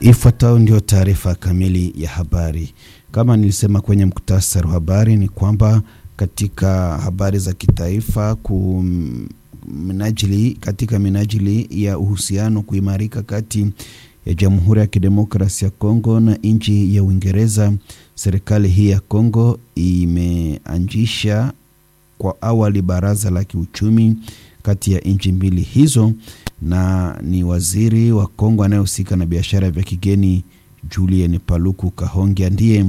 Ifuatayo ndio taarifa kamili ya habari. Kama nilisema kwenye muktasari wa habari, ni kwamba katika habari za kitaifa ku minajili, katika minajili ya uhusiano kuimarika kati ya Jamhuri ya Kidemokrasia ya Kongo na nchi ya Uingereza, serikali hii ya Kongo imeanzisha kwa awali baraza la kiuchumi kati ya nchi mbili hizo, na ni waziri wa Kongo anayehusika na biashara vya kigeni Julien Paluku Kahongya ndiye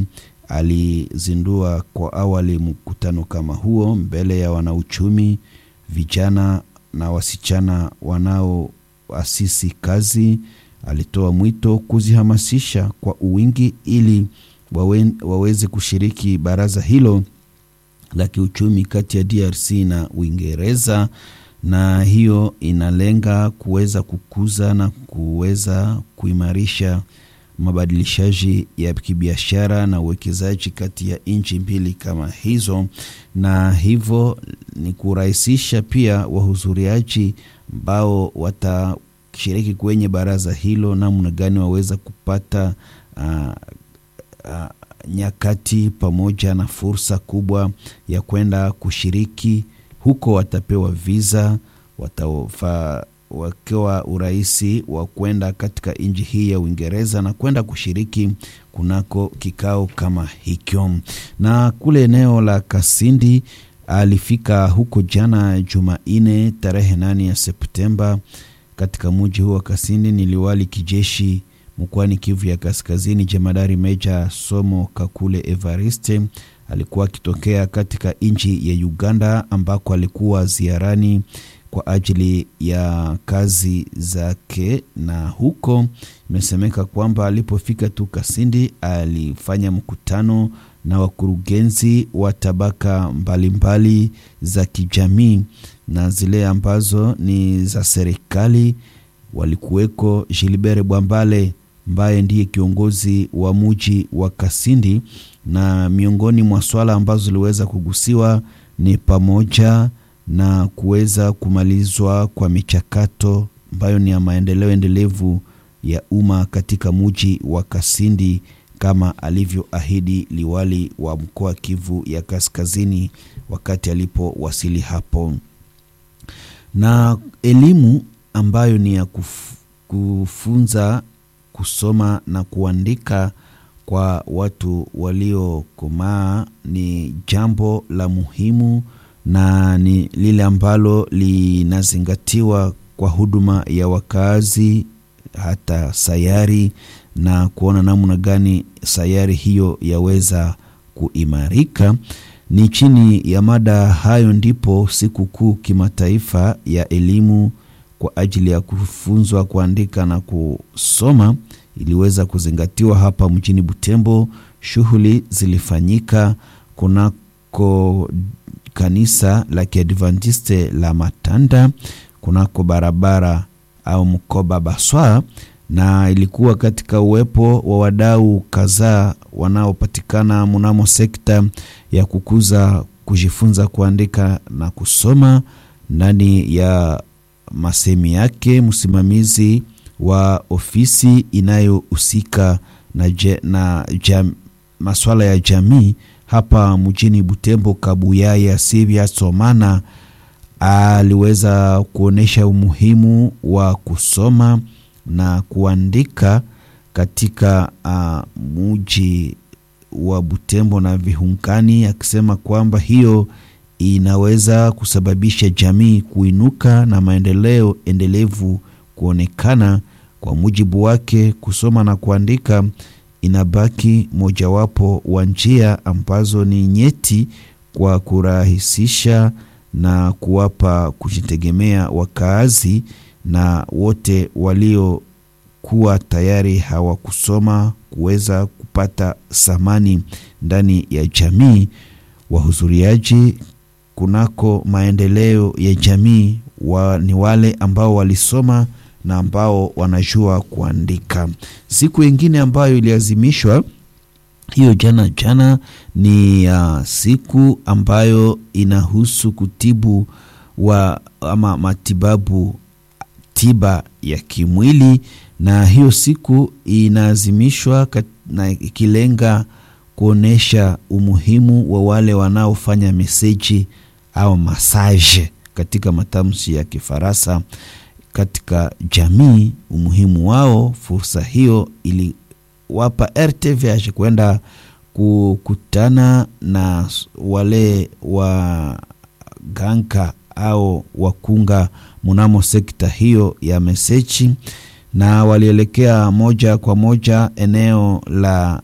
alizindua kwa awali mkutano kama huo mbele ya wanauchumi, vijana na wasichana wanaoasisi kazi. Alitoa mwito kuzihamasisha kwa uwingi ili wawe, waweze kushiriki baraza hilo la kiuchumi kati ya DRC na Uingereza, na hiyo inalenga kuweza kukuza na kuweza kuimarisha mabadilishaji ya kibiashara na uwekezaji kati ya nchi mbili kama hizo, na hivyo ni kurahisisha pia wahudhuriaji ambao watashiriki kwenye baraza hilo, namna gani waweza kupata uh, uh, nyakati pamoja na fursa kubwa ya kwenda kushiriki huko. Watapewa visa, watafa wakiwa urahisi wa kwenda katika nchi hii ya Uingereza na kwenda kushiriki kunako kikao kama hicho. Na kule eneo la Kasindi alifika huko jana Jumanne tarehe nane ya Septemba katika mji huo wa Kasindi ni liwali kijeshi mkoani Kivu ya Kaskazini, jemadari meja Somo Kakule Evariste alikuwa akitokea katika nchi ya Uganda ambako alikuwa ziarani kwa ajili ya kazi zake, na huko imesemeka kwamba alipofika tu Kasindi alifanya mkutano na wakurugenzi wa tabaka mbalimbali mbali za kijamii na zile ambazo ni za serikali. Walikuweko Gilbert Bwambale ambaye ndiye kiongozi wa muji wa Kasindi, na miongoni mwa swala ambazo ziliweza kugusiwa ni pamoja na kuweza kumalizwa kwa michakato ambayo ni ya maendeleo endelevu ya umma katika muji wa Kasindi kama alivyoahidi liwali wa mkoa Kivu ya Kaskazini wakati alipowasili hapo. Na elimu ambayo ni ya kuf, kufunza kusoma na kuandika kwa watu waliokomaa ni jambo la muhimu na ni lile ambalo linazingatiwa kwa huduma ya wakazi hata sayari na kuona namna gani sayari hiyo yaweza kuimarika. Ni chini ya mada hayo ndipo sikukuu kimataifa ya elimu kwa ajili ya kufunzwa kuandika na kusoma iliweza kuzingatiwa hapa mjini Butembo. Shughuli zilifanyika kunako kanisa la Kiadventiste la Matanda kunako barabara au mkoba Baswa, na ilikuwa katika uwepo wa wadau kadhaa wanaopatikana mnamo sekta ya kukuza kujifunza kuandika na kusoma. Ndani ya masemi yake msimamizi wa ofisi inayohusika na, na jam, masuala ya jamii hapa mjini Butembo, Kabuyaya Sivya Somana aliweza kuonyesha umuhimu wa kusoma na kuandika katika uh, mji wa Butembo na vihunkani, akisema kwamba hiyo inaweza kusababisha jamii kuinuka na maendeleo endelevu kuonekana. Kwa mujibu wake, kusoma na kuandika inabaki mojawapo wa njia ambazo ni nyeti kwa kurahisisha na kuwapa kujitegemea wakaazi na wote waliokuwa tayari hawakusoma kuweza kupata thamani ndani ya jamii. Wahudhuriaji kunako maendeleo ya jamii wa, ni wale ambao walisoma na ambao wanajua kuandika. Siku ingine ambayo iliazimishwa hiyo jana jana ni uh, siku ambayo inahusu kutibu wa ama matibabu tiba ya kimwili, na hiyo siku inaazimishwa na ikilenga kuonesha umuhimu wa wale wanaofanya meseji au masaje katika matamshi ya Kifaransa katika jamii, umuhimu wao. Fursa hiyo iliwapa RTVH kwenda kukutana na wale waganga au wakunga mnamo sekta hiyo ya meseji, na walielekea moja kwa moja eneo la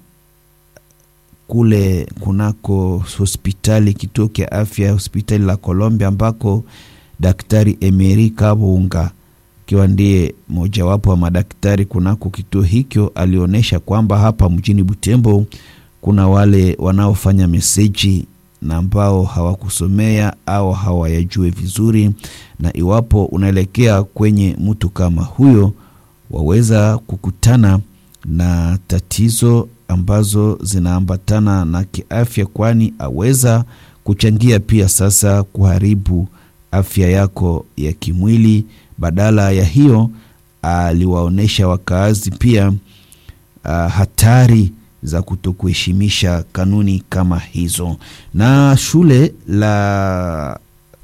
kule kunako hospitali kituo cha afya hospitali la Colombia ambako Daktari Emery Kabunga akiwa ndiye mojawapo wa madaktari kunako kituo hicho alionyesha kwamba hapa mjini Butembo kuna wale wanaofanya meseji na ambao hawakusomea au hawayajue vizuri, na iwapo unaelekea kwenye mtu kama huyo, waweza kukutana na tatizo ambazo zinaambatana na kiafya, kwani aweza kuchangia pia sasa kuharibu afya yako ya kimwili. Badala ya hiyo, aliwaonyesha wakaazi pia uh, hatari za kutokuheshimisha kanuni kama hizo. Na shule la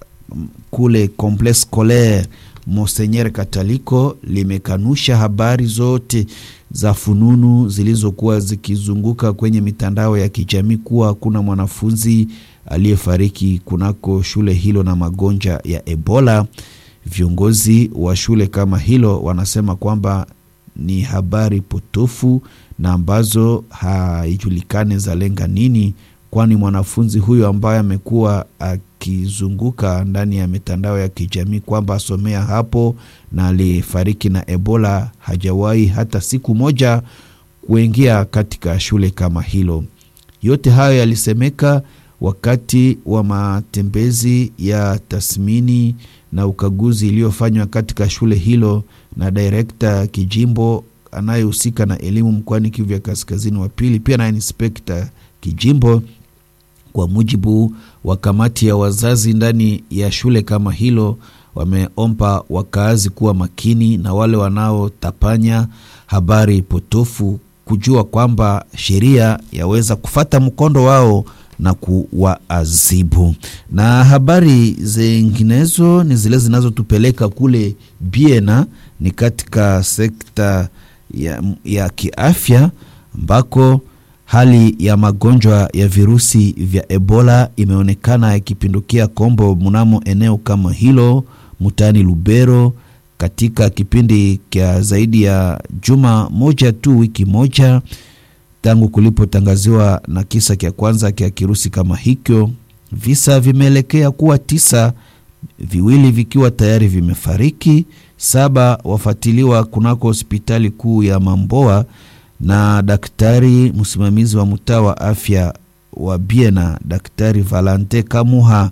kule Complexe Scolaire Monseigneur Kataliko limekanusha habari zote za fununu zilizokuwa zikizunguka kwenye mitandao ya kijamii kuwa kuna mwanafunzi aliyefariki kunako shule hilo na magonjwa ya Ebola. Viongozi wa shule kama hilo wanasema kwamba ni habari potofu na ambazo haijulikani za lenga nini, kwani mwanafunzi huyo ambaye amekuwa akizunguka ndani ya mitandao ya kijamii kwamba asomea hapo na alifariki na Ebola hajawahi hata siku moja kuingia katika shule kama hilo. Yote hayo yalisemeka wakati wa matembezi ya tathmini na ukaguzi iliyofanywa katika shule hilo na direkta kijimbo anayehusika na elimu mkoani Kivu ya Kaskazini wa pili, pia na inspekta kijimbo. Kwa mujibu wa kamati ya wazazi ndani ya shule kama hilo, wameomba wakaazi kuwa makini na wale wanaotapanya habari potofu, kujua kwamba sheria yaweza kufata mkondo wao na kuwaadhibu. Na habari zinginezo ni zile zinazotupeleka kule Biena, ni katika sekta ya, ya kiafya ambako hali ya magonjwa ya virusi vya Ebola imeonekana yakipindukia kombo mnamo eneo kama hilo mtaani Lubero katika kipindi cha zaidi ya juma moja tu, wiki moja tangu kulipotangaziwa na kisa cha kwanza cha kirusi kama hicho. Visa vimeelekea kuwa tisa, viwili vikiwa tayari vimefariki, saba wafuatiliwa kunako hospitali kuu ya Mamboa na daktari msimamizi wa mtaa wa afya wa Biena, Daktari Valante Kamuha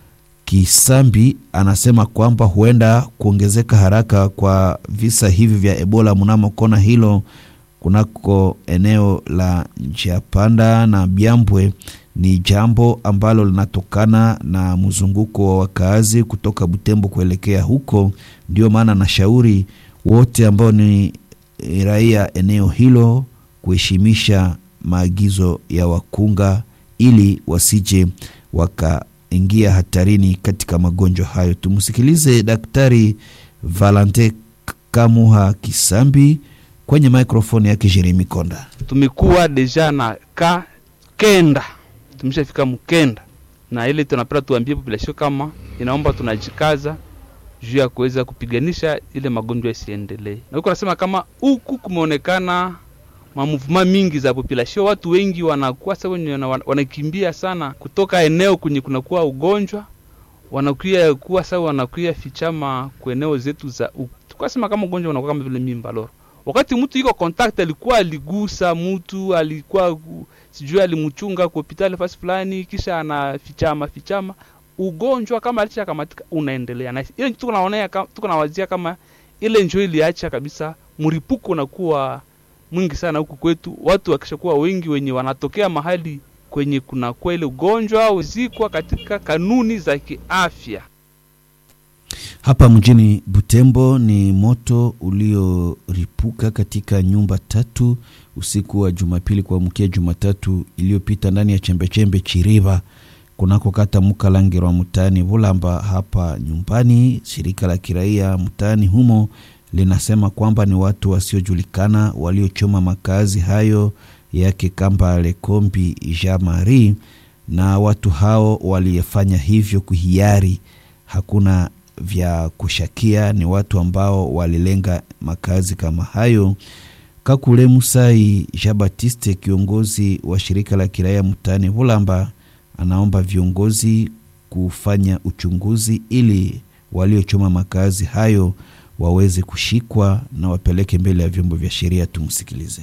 Kisambi anasema kwamba huenda kuongezeka haraka kwa visa hivi vya Ebola mnamo kona hilo kunako eneo la njia panda na Byambwe ni jambo ambalo linatokana na mzunguko wa wakaazi kutoka Butembo kuelekea huko. Ndio maana nashauri wote ambao ni raia eneo hilo kuheshimisha maagizo ya wakunga ili wasije wakaingia hatarini katika magonjwa hayo. Tumsikilize Daktari Valente Kamuha Kisambi kwenye maikrofoni yake Jeremi Konda. Tumekuwa deja na ka kenda, tumeshafika mkenda, na ile tunapenda tuambie population kama inaomba tunajikaza juu ya kuweza kupiganisha ile magonjwa isiendelee. Na huko nasema kama huku kumeonekana mamuvuma mingi za population, watu wengi wanakuwa sasa wenye wanakimbia sana kutoka eneo kwenye kunakuwa ugonjwa, wanakuya kuwa sasa wanakuya fichama kwa eneo zetu za huku. Tukasema kama ugonjwa unakuwa kama vile mimba loro wakati mtu iko contact alikuwa aligusa mtu alikuwa sijui alimchunga kwa hospitali fasi fulani, kisha anafichama fichama ugonjwa kama alisha kamatika unaendelea na ile tuko naonea tuko nawazia kama ile njoo iliacha kabisa, mripuko unakuwa mwingi sana huku kwetu, watu wakishakuwa wengi wenye wanatokea mahali kwenye kuna kwa ile ugonjwa au zikwa katika kanuni za kiafya. Hapa mjini Butembo ni moto ulioripuka katika nyumba tatu usiku wa Jumapili kuamkia Jumatatu iliyopita ndani ya chembechembe Chiriva kunako kata Mukalangirwa mtaani Bulamba. Hapa nyumbani, shirika la kiraia mtaani humo linasema kwamba ni watu wasiojulikana waliochoma makazi hayo yake Kamba Lekombi Jean Marie, na watu hao waliyefanya hivyo kuhiari, hakuna vya kushakia, ni watu ambao walilenga makazi kama hayo. Kakule Musai Jean Baptiste, kiongozi wa shirika la kiraia mtaani Bulamba, anaomba viongozi kufanya uchunguzi ili waliochoma makazi hayo waweze kushikwa na wapeleke mbele ya vyombo vya sheria. Tumsikilize.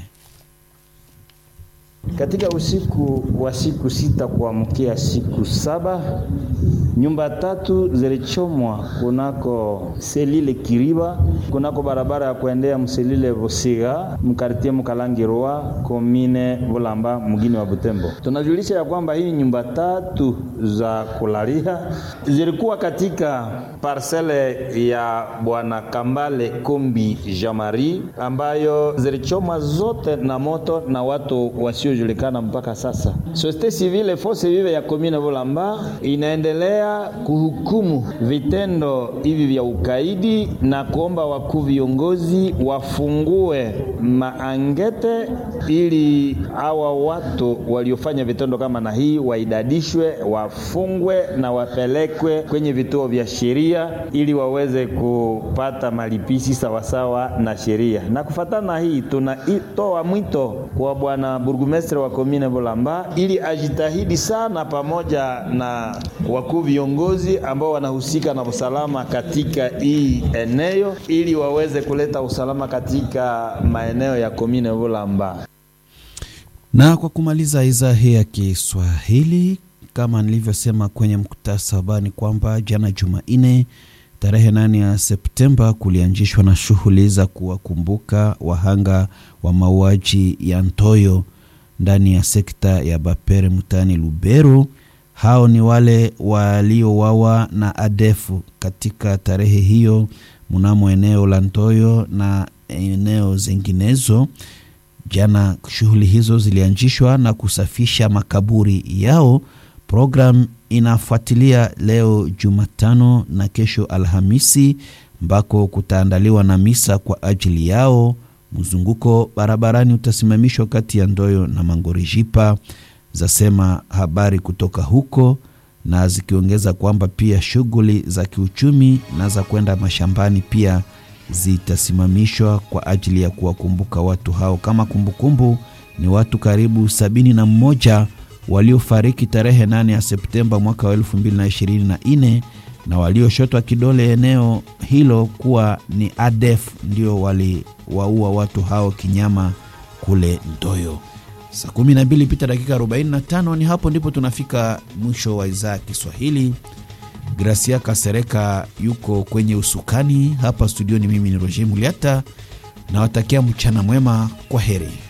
Katika usiku wa siku sita kuamkia siku saba nyumba tatu zilichomwa kunako selile Kiriba, kunako barabara ya kuendea mselile Bosiga mkartie Mukalangirwa komine Bulamba mgini wa Butembo. Tunajulisha ya kwamba hii nyumba tatu za kulalia zilikuwa katika parcele ya bwana Kambale Kombi Jamari ambayo zilichomwa zote na moto na watu wasiojulikana mpaka sasa. Societe civile force vive ya komine Bulamba inaendelea kuhukumu vitendo hivi vya ukaidi na kuomba wakuu viongozi wafungue maangete ili hawa watu waliofanya vitendo kama na hii waidadishwe, wafungwe na wapelekwe kwenye vituo vya sheria ili waweze kupata malipisi sawasawa na sheria. Na kufatana na hii, tunatoa mwito kwa bwana burgumestre wa komine Bulamba ili ajitahidi sana pamoja na wakuu viongozi ambao wanahusika na usalama katika hii eneo ili waweze kuleta usalama katika maeneo ya komine Bulamba. Na kwa kumaliza idhaa hii ya Kiswahili, kama nilivyosema kwenye mkutasa habari kwamba jana Jumanne tarehe 8 ya Septemba kulianzishwa na shughuli za kuwakumbuka wahanga wa mauaji ya Ntoyo ndani ya sekta ya Bapere mtaani Lubero. Hao ni wale waliowawa na adefu katika tarehe hiyo mnamo eneo la Ntoyo na eneo zinginezo. Jana shughuli hizo zilianzishwa na kusafisha makaburi yao. Program inafuatilia leo Jumatano na kesho Alhamisi, ambako kutaandaliwa na misa kwa ajili yao. Mzunguko barabarani utasimamishwa kati ya Ndoyo na Mangorijipa, zasema habari kutoka huko, na zikiongeza kwamba pia shughuli za kiuchumi na za kwenda mashambani pia zitasimamishwa kwa ajili ya kuwakumbuka watu hao. Kama kumbukumbu kumbu, ni watu karibu sabini na mmoja waliofariki tarehe 8 ya Septemba mwaka wa 2024 na walioshotwa kidole eneo hilo kuwa ni ADF ndio waliwaua watu hao kinyama kule Ndoyo. Saa 12 pita dakika 45, ni hapo ndipo tunafika mwisho wa idhaa ya Kiswahili. Gracia Kasereka yuko kwenye usukani hapa studioni. Mimi ni Roger Muliata, nawatakia mchana mwema. Kwa heri.